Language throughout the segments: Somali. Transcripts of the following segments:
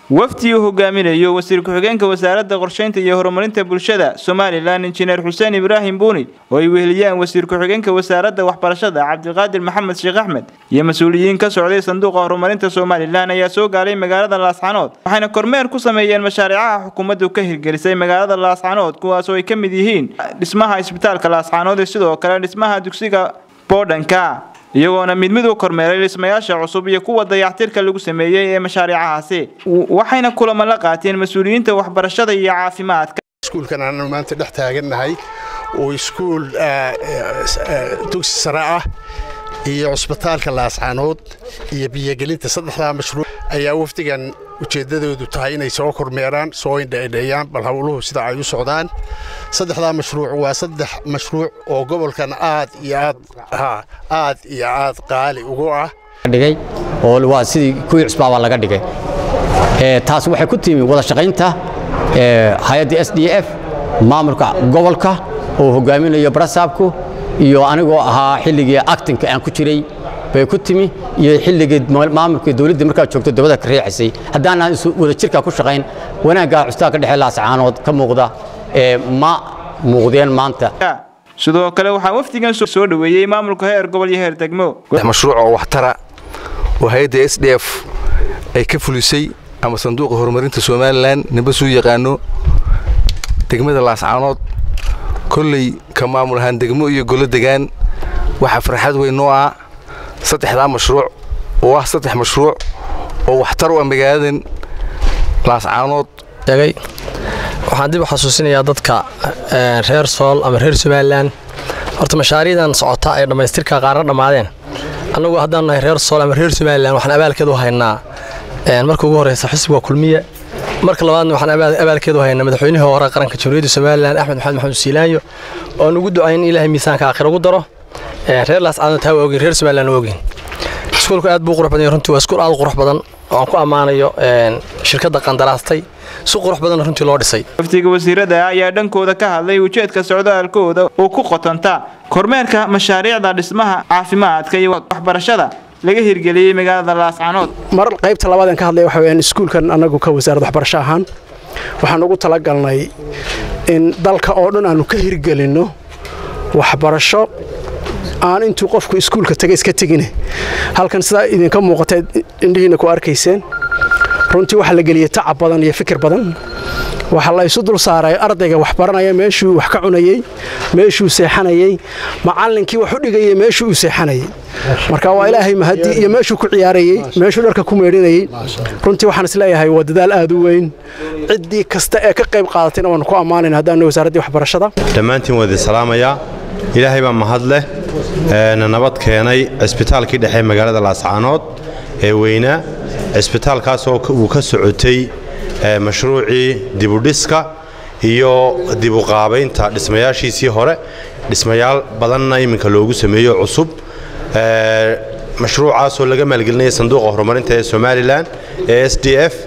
wafdi uu hogaaminayo wasiir ku-xigeenka wasaaradda qorsheynta iyo horumarinta bulshada somalilan injineer xuseen ibraahim buuni oo ay weheliyaan wasiir ku-xigeenka wasaaradda waxbarashada cabdiqaadir maxamed sheekh axmed iyo mas-uuliyiin ka socday sanduuqa horumarinta somalilan ayaa soo gaaray magaalada laascanood waxayna kormeer ku sameeyeen mashaariicaha xukuumaddu ka hirgelisay magaalada laascanood kuwaas oo ay ka mid yihiin dhismaha isbitaalka laascanood iyo sidoo kale dhismaha dugsiga boodhanka iyagoona mid mid u kormeeray dhismayaasha cusub iyo kuwa dayactirka lagu sameeyey ee mashaariicahaasi waxayna kulamo la qaateen mas-uuliyiinta waxbarashada iyo caafimaadka iskuulkan aanu maanta dhex taagannahay oo iskuul dugsi sare ah iyo cusbitaalka laascanood iyo biyogelinta saddexdaa mashruuc ayaa wafdigan ujeeddadoodu tahay inay soo kormeeraan soo indhaindheeyaan bal howluhu sida ay u socdaan saddexdaa mashruuc waa saddex mashruuc oo gobolkan aad iyo aad aad iyo aad qaali ugu ah dhigay oo waa sidii kuwii cusbaabaa laga dhigay taas waxay ku timi wada shaqaynta hay-adda s d f maamulka gobolka oo hogaaminayo barasaabku iyo anigoo ahaa xilligii actinka aan ku jiray bay ku timi iyo xilligii maamulka dawladda markaa joogto dabada ka riixaysay haddaanaan wada jirkaa ku shaqayn wanaaggaa cusbitaalka dhexe laascaanood ka muuqda ma muuqdeen maanta sidoo kale waxaa wafdigan soo dhoweeyey maamulka heer gobol iyo heer degmo mashruuc oo waxtara oo hay-adda s d f ay ka fulisay ama sanduuqa horumarinta somalilan nimba suu yaqaano degmada laascaanood kolley ka maamul ahaan degmo iyo golo degaan waxaa farxad weyn noo ah saddexdaa mashruuc oo ah saddex mashruuc oo waxtar u ah magaaladan laascaanood waxaan dib u xasuusinayaa dadka reer sool ama reer somalilan horta mashaariicdan socota ee dhammaystirka qaarna dhammaadeen annagu haddaan nahay reer sool ama reer somalilan waxaan abaalkeed u haynaa marka ugu horreysa xisbiga kulmiye marka labaadna waxaan abaalkeed u haynaa madaxweynihii hore qaranka jamhuuriyadda somalilan axmed maxamed maxamed siilaanyo oon ugu ducayn in ilaahay miisaanka aakhira ugu daro reer laascaanood taa waa ogeyn reer somalilan waa ogeyn iskuulku aad buu qurux badan runtii waa iskuul aad u qurux badan oo aan ku ammaanayo shirkadda qandaraastay si qurux badan runtii loo dhisay wafdiga wasiirada ayaa dhankooda ka hadlay ujeedka socdaalkooda oo ku qotanta kormeerka mashaariicda dhismaha caafimaadka iyo waxbarashada laga hirgeliyey magaalada laascanood mar qaybta labaad aan ka hadlay waxa weyaan iskuulkan annagu ka wasaaradda waxbarasho ahaan waxaan ugu talagalnay in dalka oo dhan aanu ka hirgelinno waxbarasho aan intuu qofku iskuulka taga iska tegine halkan sidaa idinka muuqata indhihiina ku arkayseen runtii waxaa la geliyey tacab badan iyo fikir badan waxaa la isu dul saaray ardayga wax baranaya meeshuu wax ka cunayey meeshuu seexanayey macallinkii wax u dhigayey meeshuu u seexanayey marka waa ilaahay mahadi iyo meeshuu ku ciyaarayey meeshuu dharka ku meedhinayey runtii waxaan isleeyahay waa dadaal aad u weyn ciddii kasta ee ka qayb qaadatayna waanu ku ammaanayna haddaanu wasaaraddii waxbarashada dhammaantiin waa idin salaamayaa ilaahay baa mahad leh na nabad keenay cisbitaalkii dhexe magaalada laascaanood ee weynaa cisbitaalkaasoo uu ka socotay mashruucii dibudhiska iyo dibuqaabaynta dhismayaashiisii hore dhismayaal badanna iminka loogu sameeyo cusub mashruucaasoo laga maalgelinaya sanduuqa horumarinta ee somalilan ee s d f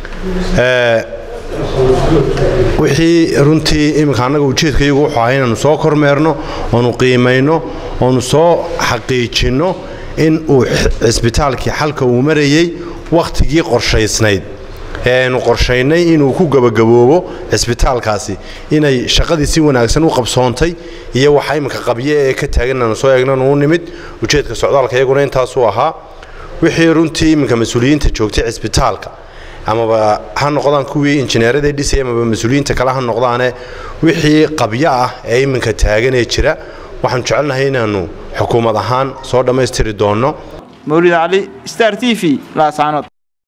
wixii runtii iminka annaga ujeedkayagu wuxuu ahaa inaannu soo kormeerno oonu qiimayno oonu soo xaqiijinno in uu cisbitaalkii xalka uu marayey wakhtigii qorshaysnayd ee aynu qorshaynay inuu ku gebagaboobo cisbitaalkaasi inay shaqadii si wanaagsan u qabsoontay iyo waxa iminka qabye ee ka taagan aanu soo eegnan uu nimid ujeedka socdaalka iyaguna intaasuu ahaa wixii runtii iminka mas-uuliyiinta joogtay cisbitaalka amaba ha noqdaan kuwii injineerada dhisay amaba mas-uuliyiinta kale ha noqdaane wixii qabyo ah ee iminka taaganee jira waxaanu jecelnahay inaannu xukuumad ahaan soo dhammaystiri doonno mawlid cali star t v laascaanood